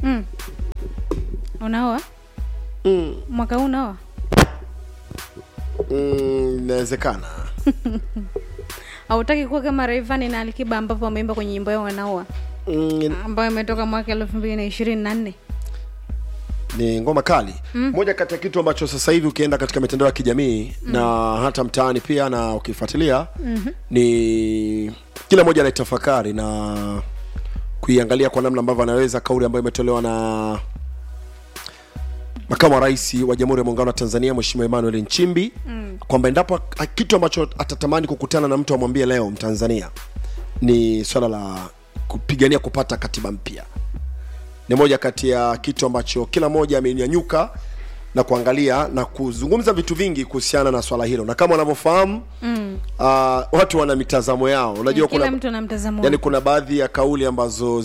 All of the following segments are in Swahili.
mm. unaoa mm, mwaka huu unaoa mm, inawezekana hautaki kuwa kama Rayvanny na Alikiba ambapo wameimba kwenye nyimbo yao wanaoa mm, ambayo imetoka mwaka elfu mbili na ishirini na nne ni ngoma kali mm. moja kati ya kitu ambacho sasa hivi ukienda katika mitandao ya kijamii mm. na hata mtaani pia na ukifuatilia mm-hmm. ni kila mmoja anaitafakari na kuiangalia kwa namna ambavyo anaweza kauli ambayo imetolewa na makamu wa rais wa jamhuri ya muungano wa tanzania mheshimiwa emmanuel nchimbi mm. kwamba endapo a- kitu ambacho atatamani kukutana na mtu amwambie leo mtanzania ni swala la kupigania kupata katiba mpya ni moja kati ya kitu ambacho kila mmoja amenyanyuka na kuangalia na kuzungumza vitu vingi kuhusiana na swala hilo na kama unavyofahamu mm. uh, watu wana mitazamo yao unajua kila kuna mtu ana mtazamo yani wake. kuna baadhi ya kauli ambazo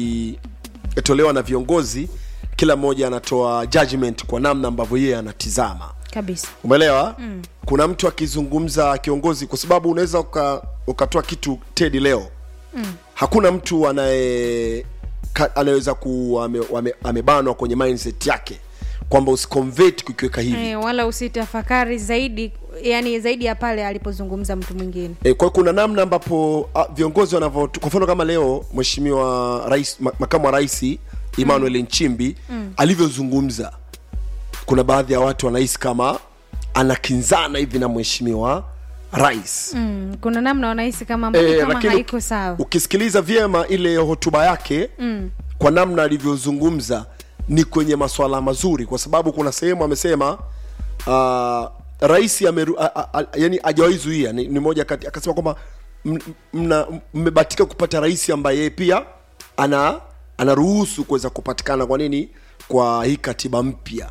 zikitolewa na viongozi kila mmoja anatoa judgment kwa namna ambavyo yeye anatizama kabisa umeelewa mm. kuna mtu akizungumza kiongozi kwa sababu unaweza uka, ukatoa kitu tedi leo mm. hakuna mtu anaye ka- anaweza ku ame, ame, amebanwa kwenye mindset yake kwamba usiconvert kukiweka hivi e, wala usitafakari zaidi yani zaidi ya pale alipozungumza mtu mwingine E, kwa hiyo kuna namna ambapo a, viongozi wanavyo kwa mfano kama leo mheshimiwa rais ma, makamu wa rais Emmanuel mm. Nchimbi mm. alivyozungumza kuna baadhi ya watu wanahisi kama anakinzana hivi na mheshimiwa rais mm, kuna namna wanahisi kama mbona Eh, kama lakini haiko uki- sawa ukisikiliza vyema ile hotuba yake mm. kwa namna alivyozungumza ni kwenye maswala mazuri kwa sababu kuna sehemu amesema uh, rais ameru, a, a, a, yani hajawahi zuia ni, ni moja kati akasema kwamba m- mna- mmebatika kupata rais ambaye yeye pia ana anaruhusu kuweza kupatikana kwa nini kwa hii katiba mpya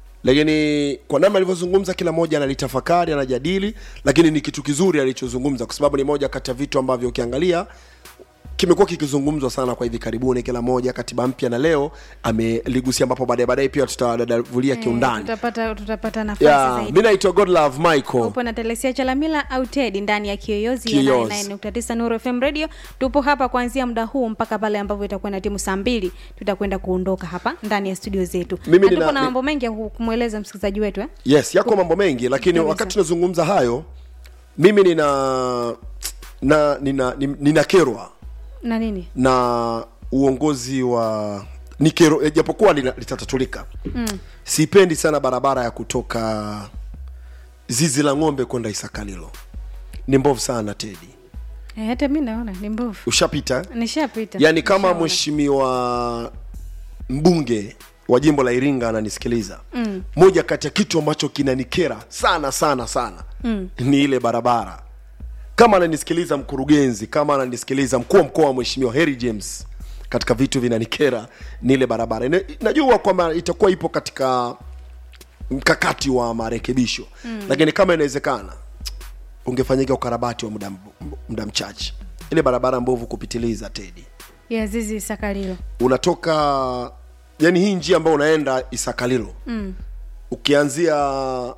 lakini kwa namna alivyozungumza kila mmoja analitafakari anajadili lakini ni kitu kizuri alichozungumza kwa sababu ni moja kati ya vitu ambavyo ukiangalia kimekuwa kikizungumzwa sana kwa hivi karibuni kila moja katiba mpya na leo ameligusia ambapo baadaye baadaye pia tutadadavulia Eh, kiundani tutapata tutapata nafasi yeah, zaidi mi naitwa godlove michael upo na telesia chalamila au ted ndani ya kiyoyozi ya Kiyoyozi. 99.9 nuru fm radio tupo hapa kuanzia muda huu mpaka pale ambapo itakuwa na timu saa mbili tutakwenda kuondoka hapa ndani ya studio zetu Mimi na nina- tupo na ni- mambo mengi ya ku- kumweleza msikilizaji wetu eh? yes yako mambo mengi lakini Kabisa. wakati tunazungumza hayo mimi nina na nina nina, nina kerwa na nini na uongozi wa ni kero eh, japokuwa lina- litatatulika mm. sipendi sana barabara ya kutoka zizi la ng'ombe kwenda isakalilo ni mbovu sana tedi eh, hata mi naona ni mbovu ushapita nishapita yaani kama Nishaona. mheshimiwa mbunge wa jimbo la iringa ananisikiliza mm. moja kati ya kitu ambacho kinanikera sana sana sana mm. ni ile barabara kama ananisikiliza mkurugenzi kama ananisikiliza mkuu wa mkoa wa mheshimiwa Harry James katika vitu vinanikera ni ile barabara Ina- najua kwamba itakuwa ipo katika mkakati wa marekebisho mm. lakini kama inawezekana ungefanyika ukarabati wa muda, muda mchache ile barabara mbovu kupitiliza tedi ya zizi sakalilo unatoka yani hii njia ambayo unaenda isakalilo mm. ukianzia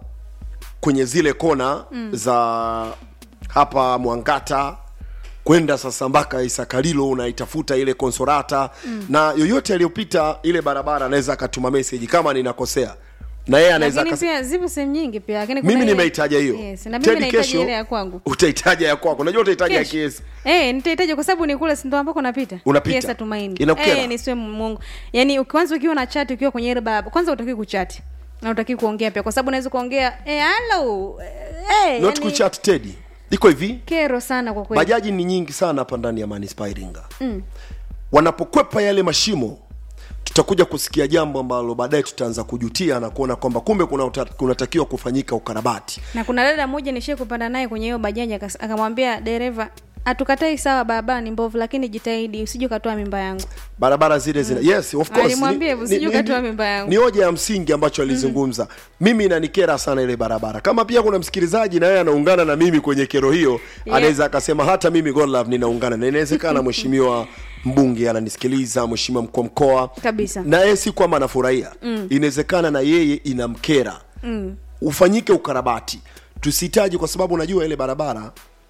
kwenye zile kona mm. za hapa mwangata kwenda sasa mpaka isakalilo unaitafuta ile konsorata mm. na yoyote aliyopita ile barabara anaweza akatuma meseji kama ninakosea na yeye anaweza lakini akas- pia zipo sehemu nyingi pia lakini kuna mimi ile- nimeitaja hiyo yes, na mimi Tedi nahitaji kesho ile ya kwangu utaitaja ya kwako unajua utaitaja ya Kesho. kiesi Eh, nitahitaji kwa sababu ni kule si ndo ambako napita. Unapita? Yes, Tumaini. Inakukera? Eh, nisiwe Mungu. Yaani kwanza ukiwa na chat ukiwa kwenye ile barabara, kwanza utaki kuchat. Na utaki kuongea pia kwa sababu unaweza kuongea eh hello. Eh, not yani, kuchat tedi iko hivi kero sana kwa kweli. bajaji ni nyingi sana hapa ndani ya manispaa Iringa mm. wanapokwepa yale mashimo tutakuja kusikia jambo ambalo baadaye tutaanza kujutia na kuona kwamba kumbe kuna uta- kunatakiwa kufanyika ukarabati Na kuna dada mmoja nishie kupanda naye kwenye hiyo bajaji akas- akamwambia dereva hatukatai sawa barabara ni mbovu lakini jitahidi usije ukatoa mimba yangu. barabara zile zina yes of course Alimwambia Ni- hivyo, usije ni- ukatoa ni- mimba yangu. ni hoja ya msingi ambacho alizungumza mimi inanikera sana ile barabara kama pia kuna msikilizaji na yeye anaungana na mimi kwenye kero hiyo Yeah. anaweza akasema hata mimi Godlove ninaungana na inawezekana mheshimiwa mbunge ananisikiliza mheshimiwa mkuu wa mkoa Kabisa. na yeye si kwamba anafurahia mm. inawezekana na yeye inamkera mm. ufanyike ukarabati tusihitaji kwa sababu unajua ile barabara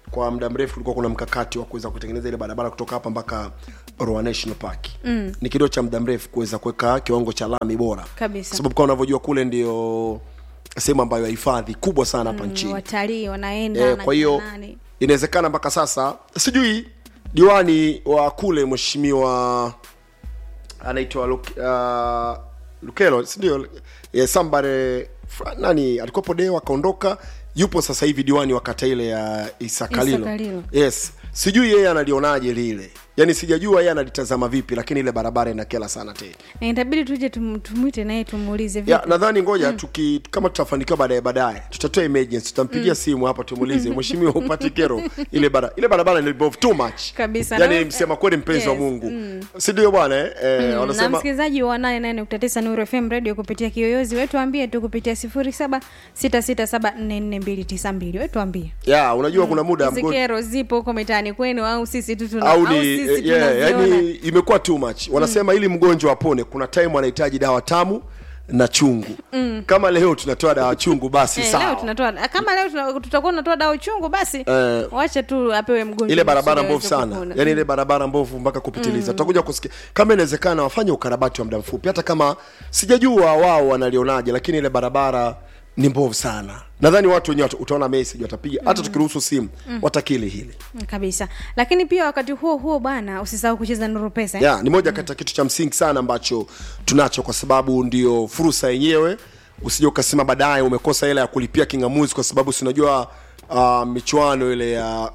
kwa muda mrefu kulikuwa kuna mkakati wa kuweza kutengeneza ile barabara kutoka hapa mpaka Ruaha National Park mm. ni kilio cha muda mrefu kuweza kuweka kiwango cha lami bora Kabisa. Kwa sababu kama unavyojua kule ndio sehemu ambayo ya hifadhi kubwa sana hapa nchini watalii wanaenda Eh, na kwa hiyo kina nani. inawezekana mpaka sasa sijui diwani wa kule mheshimiwa anaitwa Luk, uh, lukelo sindio yeah, sambare Fra- nani alikopo deo akaondoka yupo sasa hivi diwani wa kata ile ya isakalilo Isakalilo. yes sijui yeye analionaje lile yaani sijajua yeye analitazama vipi lakini ile barabara inakela sana tena Na itabidi tuje tum- tumwite naye tumuulize ya vipi nadhani ngoja tuki kama tutafanikiwa baadaye baadaye tutatoa emergency tutampigia simu hapa tumuulize mheshimiwa upate kero ile bara ile barabara ni involve too much Kabisa. yani Na- msema kweli mpenzi wa Yes, Mungu si ndio bwana eh, eh na wanasema msikilizaji wa 88.9 Nuru FM radio kupitia kiyoyozi wetu ambie tu kupitia 0766744292 wetu ambie ya unajua kuna muda hizi mgo- kero zipo huko mitaani kwenu au sisi tu tuna au au ni sisi eh, yeah, tunaziona yani imekuwa too much wanasema ili mgonjwa apone kuna time anahitaji dawa tamu na chungu kama leo tunatoa dawa chungu basi Eh, leo sawa tunatoa kama leo tuna- tutakuwa tunatoa dawa chungu basi Eh, wacha tu apewe mgonjwa ile barabara kusudi mbovu aweze sana kupona. yani ile barabara mbovu mpaka kupitiliza tutakuja kusikia kama inawezekana wafanye ukarabati wa muda mfupi hata kama sijajua wao wanalionaje lakini ile barabara ni mbovu sana nadhani watu wenyewe wata- utaona message watapiga hata tukiruhusu simu watakili hili Mm, kabisa lakini pia wakati huo huo bwana usisahau kucheza nuru pesa eh? ya ni moja kati ya kitu cha msingi sana ambacho tunacho kwa sababu ndio fursa yenyewe usije ukasema baadaye umekosa hela ya kulipia kingamuzi kwa sababu sinajua uh, michuano ile ya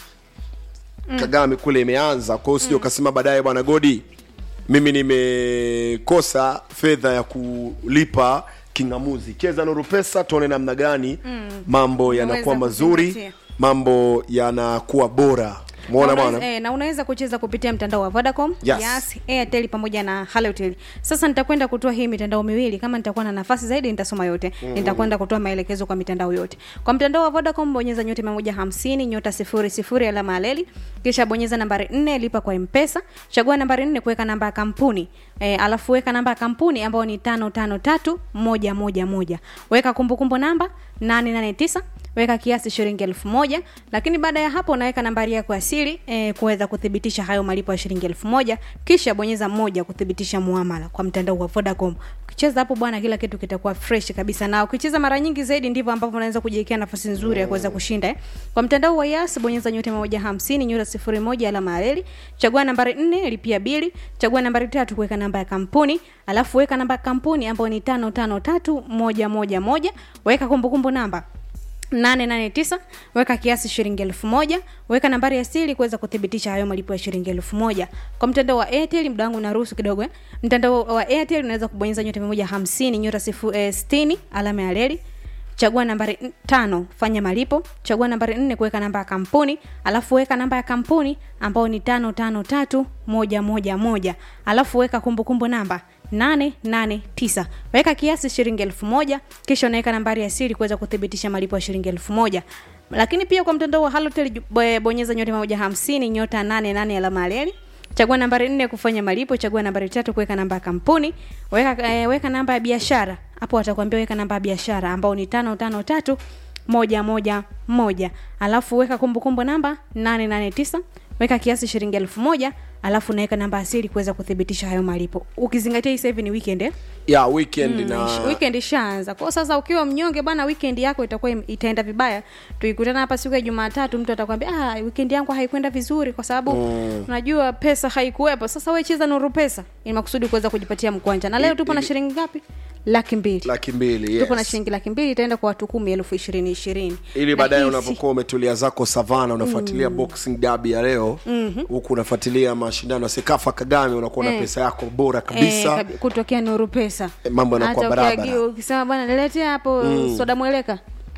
kagame kule imeanza kwa hiyo usije ukasema baadaye bwana godi mimi nimekosa fedha ya kulipa kingamuzi cheza nuru pesa tuone namna gani mambo yanakuwa Unaweza mazuri kuzingatia. mambo yanakuwa bora mwona na unaweza, bwana eh, na unaweza kucheza kupitia mtandao wa Vodacom, Yes. Yas, Airtel pamoja na Halotel. Sasa nitakwenda kutoa hii mitandao miwili, kama nitakuwa na nafasi zaidi nitasoma yote. Nitakwenda kutoa maelekezo kwa mitandao yote. Kwa mtandao wa Vodacom bonyeza nyota 150 nyota 00 alama ya leli, kisha bonyeza nambari 4 lipa kwa M-Pesa, chagua nambari 4 kuweka namba ya kampuni. E, alafu weka namba ya kampuni ambayo ni 553111. Weka kumbukumbu namba 889 weka kiasi shilingi elfu moja lakini baada ya hapo unaweka nambari yako ya siri eh, kuweza kuthibitisha hayo malipo ya shilingi elfu moja kisha bonyeza moja kuthibitisha muamala kwa mtandao wa vodacom ukicheza hapo bwana kila kitu kitakuwa fresh kabisa na ukicheza mara nyingi zaidi ndivyo ambavyo unaweza kujiwekea nafasi nzuri ya kuweza kushinda eh. kwa mtandao wa yas bonyeza nyota moja hamsini nyota sifuri moja alama ya reli chagua nambari nne lipia bili chagua nambari tatu kuweka namba ya kampuni alafu weka namba ya kampuni ambayo ni tano tano tatu moja moja moja weka kumbukumbu namba 889 weka kiasi shilingi elfu moja weka nambari ya siri kuweza kuthibitisha hayo malipo ya shilingi elfu moja kwa mtandao wa airtel muda wangu unaruhusu kidogo eh. mtandao wa airtel unaweza kubonyeza nyota 150 nyota sifu, eh, 60 alama ya reli chagua nambari n- tano fanya malipo chagua nambari nne kuweka namba ya kampuni alafu weka namba ya kampuni ambayo ni tano tano tatu moja moja moja alafu weka kumbukumbu namba 889 weka kiasi shilingi elfu moja kisha unaweka nambari ya siri kuweza kuthibitisha malipo ya shilingi elfu moja lakini pia kwa mtandao wa halotel ju- bo- bonyeza nyota moja hamsini nyota 88 alama ya reli chagua nambari nne kufanya malipo chagua nambari tatu kuweka namba ya kampuni weka, eh, weka namba ya biashara hapo watakwambia weka namba ya biashara ambao ni tano tano tatu moja moja moja alafu weka kumbukumbu namba 889 weka kiasi shilingi elfu moja alafu unaweka namba asili kuweza kuthibitisha hayo malipo ukizingatia hii sasa hivi ni weekend eh? ya weekend na Ish- weekend ishaanza kwao sasa ukiwa mnyonge bana weekend yako itakuwa im- itaenda vibaya tukikutana hapa siku ya jumatatu mtu atakwambia ah, weekend yangu haikwenda vizuri kwa sababu mm. unajua pesa haikuwepo sasa we cheza nuru pesa ili makusudi kuweza kujipatia mkwanja na leo tupo na shilingi ngapi laki mbili laki mbili tupo na yes. shilingi laki mbili itaenda kwa watu kumi elfu ishirini ishirini ili baadaye Na hii si- unapokuwa umetulia zako savana unafuatilia boxing dabi ya leo huku unafuatilia mashindano ya sekafa kagame unakuwa na Eh. pesa yako bora Eh, kabisa kabi- kutokea nuru pesa Eh, mambo yanakuwa Hata barabara. ukiagiwa, ukisema bwana niletea hapo soda mweleka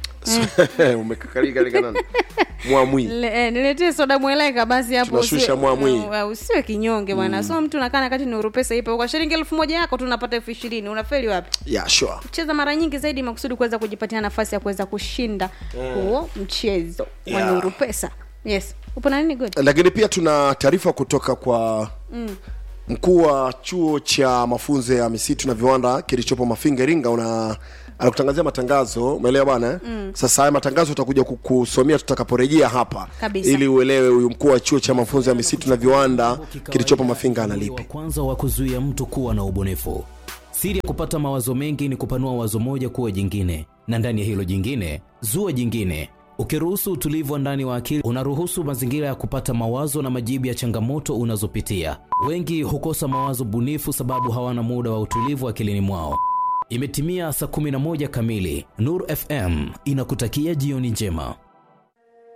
umekakalika nani mwamwi Le- eh, niletee soda mweleka basi hapo Tunashusha usiwe- mwamwi. eh, usiwe kinyonge bwana so mtu nakaa nakati nuru pesa ipo kwa shilingi elfu moja yako tunapata elfu ishirini unafeli wapi yeah, sure. cheza mara nyingi zaidi makusudi kuweza kujipatia nafasi ya kuweza kushinda huo mchezo wa Yeah. nuru pesa yes upo na nini good lakini pia tuna taarifa kutoka kwa mkuu wa chuo cha mafunzo ya misitu na viwanda kilichopo mafinga iringa una anakutangazia matangazo umeelewa bwana eh? mm. sasa haya matangazo utakuja kukusomea tutakaporejea hapa Kabisa. ili uelewe huyu mkuu wa chuo cha mafunzo ya misitu na viwanda kilichopo mafinga analipi wa kwanza wa kuzuia mtu kuwa na ubunifu siri ya kupata mawazo mengi ni kupanua wazo moja kuwa jingine na ndani ya hilo jingine zua jingine ukiruhusu utulivu wa ndani wa akili unaruhusu mazingira ya kupata mawazo na majibu ya changamoto unazopitia wengi hukosa mawazo bunifu sababu hawana muda wa utulivu akilini mwao imetimia saa 11 kamili nur fm inakutakia jioni njema